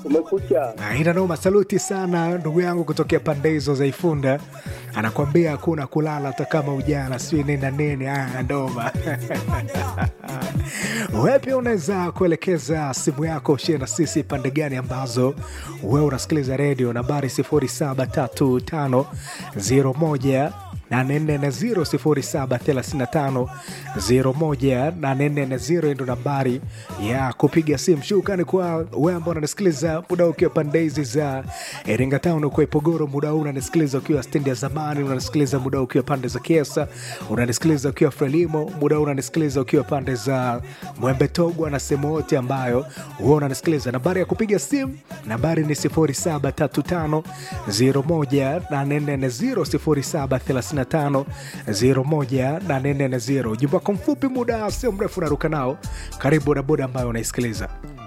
Umekucha. Aina noma, saluti sana ndugu yangu kutokea pande hizo za Ifunda, anakwambia hakuna kulala hata kama ujana sijui nini na nini. Aya, ndoma wewe pia unaweza kuelekeza simu yako ushie na sisi pande gani ambazo wewe unasikiliza redio, nambari 073501 0735 ndo nambari ya kupiga simu. Shukrani kwa wewe ambao unanisikiliza muda ukiwa pande hizi za Iringa Town, ukiwa Ipogoro, muda huu unanisikiliza ukiwa stendi ya zamani, unanisikiliza muda huu ukiwa pande za Kiesa, unanisikiliza ukiwa Frelimo, muda huu unanisikiliza ukiwa pande za Mwembe Togwa na sehemu yote ambayo huwa unanisikiliza. Nambari ya kupiga simu nambari ni 0735 01840 0735 Ujumbe wako mfupi, muda sio mrefu, unaruka nao. Karibu bodaboda ambayo unaisikiliza.